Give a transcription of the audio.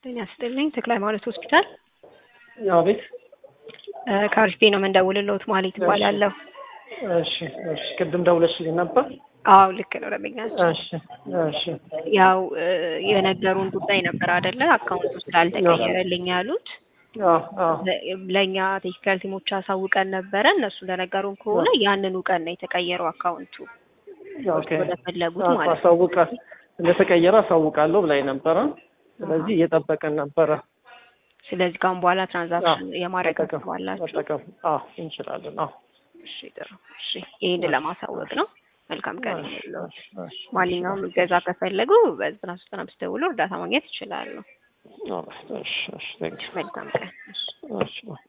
ጤና ይስጥልኝ ተክለ ሃይማኖት ሆስፒታል አቤት። ከአርሲቴ ነው የምንደውልልዎት ማለት ይባላለሁ። እሺ እሺ። ቅድም ደውለሽልኝ ነበር? አዎ ልክ ነው ደንበኛችን። እሺ እሺ። ያው የነገሩን ጉዳይ ነበር አይደለ? አካውንቱ ስላልተቀየረልኝ ያሉት አዎ አዎ። ለእኛ ቴክኒካል ቲሞች አሳውቀን ነበረ። እነሱ እንደነገሩን ከሆነ ያንኑ ቀን ነው የተቀየረው አካውንቱ ኦኬ። ወደፈለጉት አዎ፣ ማለት ነው። አሳውቃ እንደተቀየረ አሳውቃለሁ ብላኝ ነበረ። ስለዚህ እየጠበቅን ነበረ። ስለዚህ ካሁን በኋላ ትራንዛክሽን የማድረግ መጠቀም አስባላችሁ? መጠቀም አዎ እንችላለን። አዎ እሺ ጥሩ። እሺ ይሄን ለማሳወቅ ነው። መልካም ቀን ይሁንልዎት። እሺ፣ እሺ። ማንኛውም እገዛ ከፈለጉ በዘጠና ሶስት ዘጠና አምስት ደውሎ እርዳታ ማግኘት ይችላሉ። አዎ፣ እሺ እሺ። ቴንክ ዩ። መልካም ቀን። እሺ። እሺ